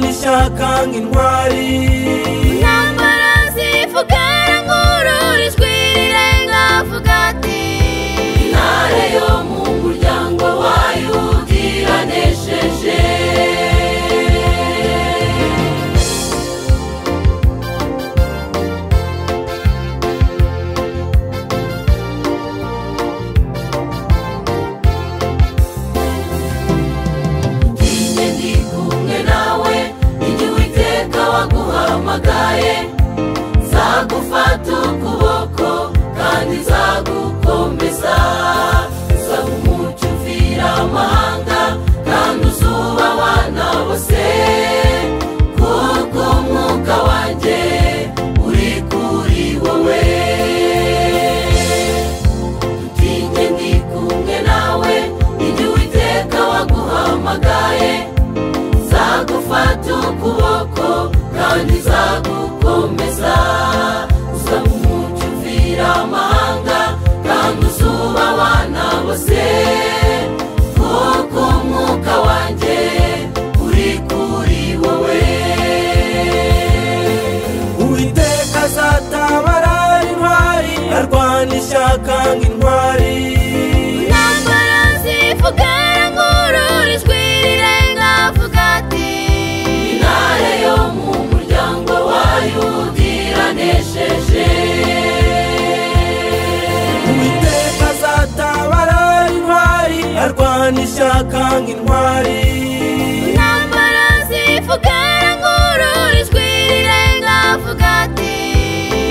gushaka nk'intwari intambara zivuga nkururijwe rirenga avuga ati intare yo mu muryango wayo iranesheje njye ndi kumwe nawe igihe uwiteka waguhamagaye nzagufata ukuboko kandi nzagukomeza uzaba umucyo uvira amahanga kandi uzuba abana bose kuko umwuka wanjye uri kuri wowe utinye ndi kumwe nawe igihe uwiteka waguhamagaye nzagufata ukuboko kandi nzagukomeza uzaba umucyo uvira amahanga kandi uzuba abana bose kuko umwuka wanjye uri kuri wowe uwiteka azatabara intwari arwana ishyaka nk'intwari intambara zivuga nkururijwe rirenga avuga ati intare yo mu muryango wayo iranesheje uwiteka azatabara intwari arwana ishyaka nk'intwari intambara zivuga nkururijwe rirenga avuga ati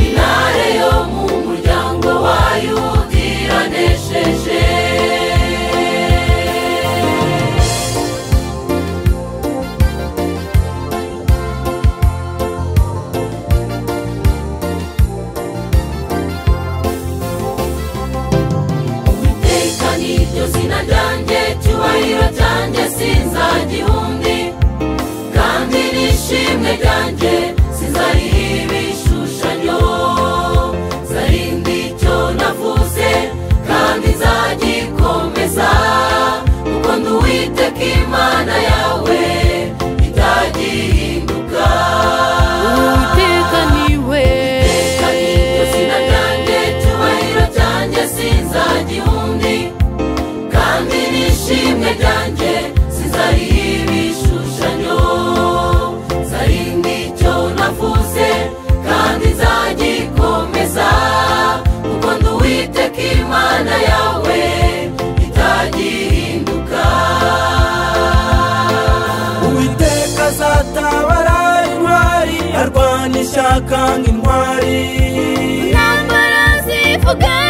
intare yo mu muryango wayo iranesheje uwiteka niryo zina ryanjye cyubahiro cyanjye sinzagihundi kandi nishimwe ryanjye sinzariho ibishushanyo nzarinda icyo navuze kandi nzagikomeza kuko ndi uwiteka imana yawe itagihinduka uwiteka niwe Iteka niryo zina ryanjye cyubahiro cyanjye sinzagihundi kandi nishimwe ryanjye sinzariho ibishushanyo nzarinda icyo navuze kandi nzagikomeza kuko ndi uwiteka imana yawe itagihinduka uwiteka azatabara intwari arwana ishyaka nk'intwari intambara zivuga